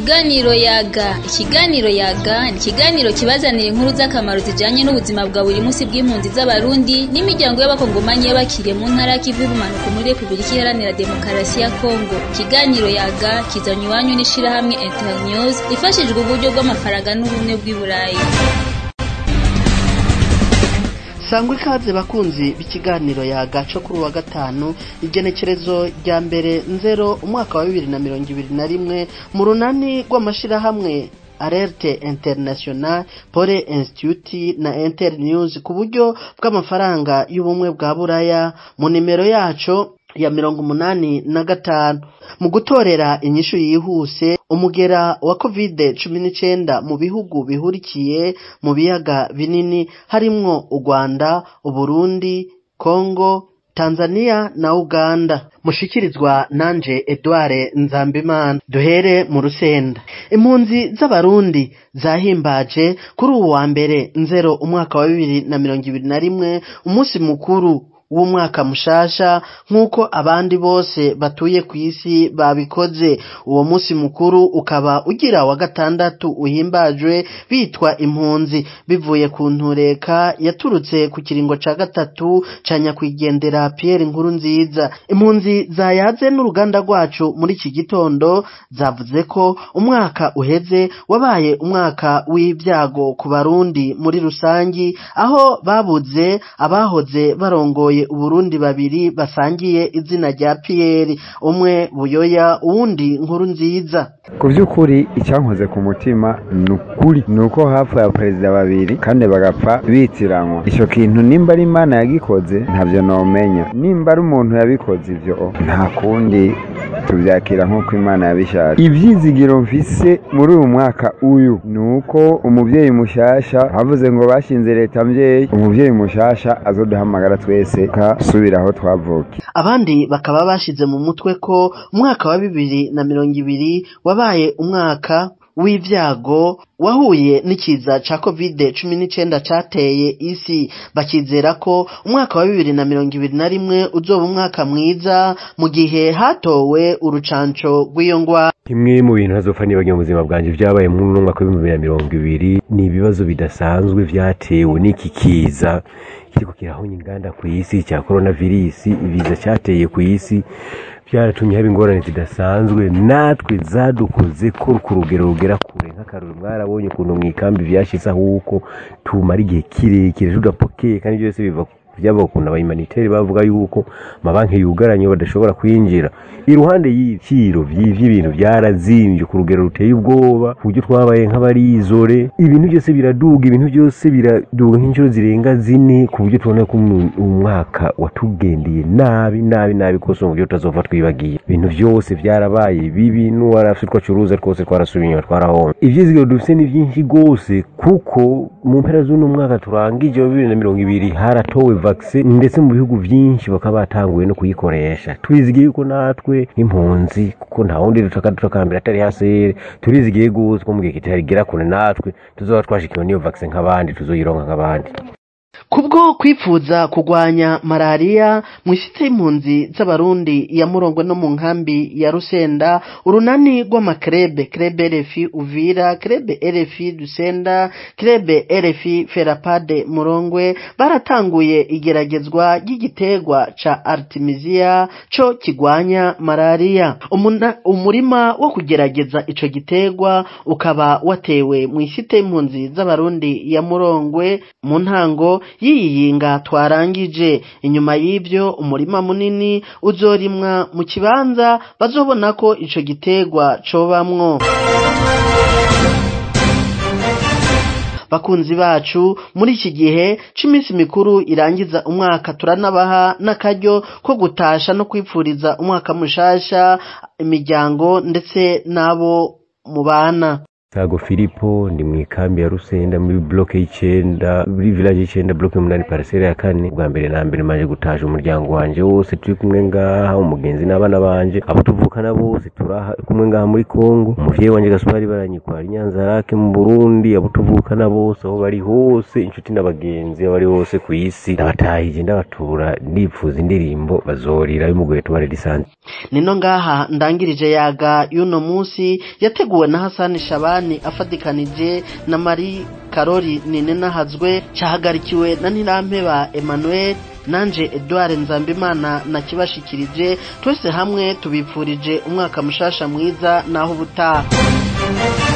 Ikiganiro yaga ikiganiro yaga ni ikiganiro kibazanira inkuru z'akamaro zijanye n'ubuzima bwa buri munsi bw'impunzi z'abarundi n'imiryango y'abakongomanyi y'abakiriye mu ntara y'ikivu y'ubumanuko muri repubulika iharanira demokarasi ya kongo ikiganiro yaga kizanywa iwanyu n'ishirahamwe internews ifashijwe uburyo bw'amafaranga n'ubumwe bw'i burayi sangwa ikaze bakunzi b'ikiganiro yagaco kuri uwa gatanu igenekerezo rya mbere nzero umwaka wa bibiri na mirongo ibiri na rimwe mu runani rw'amashirahamwe alerte international pole institute na internews ku buryo bw'amafaranga y'ubumwe bwa buraya mu nimero yaco ya mirongo umunani na gatanu mu gutorera inyishu yihuse umugera wa covid cumi n'icenda mu bihugu bihurikiye mu biyaga binini harimwo u rwanda uburundi kongo tanzania na uganda mushikirizwa nanje edouard nzambimana duhere mu rusenda impunzi z'abarundi zahimbaje kuri uwu wa mbere nzero umwaka wa bibiri na mirongo ibiri na rimwe umunsi mukuru w'umwaka mushasha nk'uko abandi bose batuye ku isi babikoze uwo munsi mukuru ukaba ugira wa gatandatu uhimbajwe bitwa impunzi bivuye ku ntureka yaturutse ku kiringo ca gatatu ca nyakwigendera Pierre nkuru nziza impunzi zayaze n'uruganda rwacu muri iki gitondo zavuze ko umwaka uheze wabaye umwaka w'ibyago ku barundi muri rusangi aho babuze abahoze barongoye uburundi babiri basangiye izina rya Pierre umwe buyoya uwundi nkuru nziza ku by'ukuri icyankoze ku mutima ni ukuri ni uko hapfuye abaperezida babiri kandi bagapfa bitiranywa icyo kintu nimba ari imana yagikoze ntabyo nomenya nimba ari umuntu yabikoze ibyo nta kundi tubyakira nk'uko imana yabishatse ibyizigiro mfise muri uyu mwaka uyu ni uko umubyeyi mushasha havuze ngo bashinze leta mbyeyi umubyeyi mushasha azoduhamagara twese kasubira aho twavukiye abandi bakaba bashize mu mutwe ko umwaka wa bibiri na mirongo ibiri wabaye umwaka w'ibyago wahuye n'ikiza ca covid cumi n'icenda cateye isi bakizera ko umwaka wa bibiri na mirongo ibiri na rimwe uzoba umwaka mwiza mu gihe hatowe urucanco rw'iyo ngwara kimwe mu bintu hazopfa nibagiwe mu buzima bwanjye vyabaye muri uno mwaka w'ibihumbi bibiri na mirongo ibiri ni ibibazo bidasanzwe vyatewe n'iki kiza kiriko kirahonya inganda ku isi cya coronavirus ibiza cyateye ku isi byaratumye haba ingorane zidasanzwe natwe zadukoze ko ku rugero rugera kure nk'akaruru mwarabonye ukuntu mu ikambi vyashize ahuko tumara igihe kirekire tudapokeye kandi byose biva byaba ukuntu abahumaniteri bavuga yuko amabanki yugaranye badashobora kwinjira iruhande y'ibiciro by'ibintu byarazimbye ku rugero ruteye ubwoba ku buryo twabaye nk'abarizore ibintu byose biraduga ibintu byose biraduga nk'inshuro zirenga zine ku buryo tubona ko umwaka watugendeye nabi nabi nabi kose mu buryo tutazova twibagiye ibintu byose byarabaye bibi n'uwarafite utwo acuruza twose twarasubiye inyuma twarahomba ivyizigiro dufite ni byinshi rwose kuko mu mpera z'uno mwaka turangije wa bibiri na mirongo ibiri haratowe vaccine ndetse mu bihugu byinshi bakaba batanguye no kuyikoresha turizigiye yuko natwe nk'impunzi kuko nta wundi dutaka dutakambira atari hasere turizigiye gose ko mu gihe kitarigera kure natwe tuzoba twashikiwe n'iyo vaccine nk'abandi tuzoyironka nk'abandi kubwo kwipfuza kugwanya malariya mu isite y'impunzi z'abarundi ya murongwe no mu nkambi ya rusenda urunani rw'amakrebe krebe rfi uvira krebe rfi dusenda krebe rfi ferapade murongwe baratanguye igeragezwa ry'igiterwa ca artemisia co kigwanya malariya umurima wo kugerageza ico giterwa ukaba watewe mu isite y'impunzi z'abarundi ya murongwe mu ntango yiyinga twarangije inyuma y'ibyo umurima munini uzorimwa mu kibanza bazobona ko ico giterwa cobamwo bakunzi bacu muri iki gihe c'iminsi mikuru irangiza umwaka turanabaha n'akaryo ko gutasha no kwipfuriza umwaka mushasha imiryango ndetse n'abo mubana Sago Filipo ndi mu ikambi ya Rusenda muri bloke y'icenda muri village y'icenda bloke y'umunani parcelle ya kane bwa mbere na mbere maje gutaje umuryango wanje wose turi kumwe ngaha umugenzi n'abana banje abo tuvukana bose turaha kumwe ngaha muri Kongo umuvyeyi wanje Gaspari baranyikwara Nyanza rake mu Burundi abo tuvukana bose aho bari hose inshuti n'abagenzi aho bari hose ku isi ndabatahije ndabatura nipfuza indirimbo bazorira y'umugoye tubare lisansi nino ngaha ndangirije yaga y'uno munsi yateguwe na Hasani Shabani afatikanije na Marie Karori Ninenahazwe cyahagarikiwe na Ntirampeba Emmanuel nanje Edouard Nzambimana nakibashikirije twese hamwe tubipfurije umwaka mushasha mwiza naho ubutaha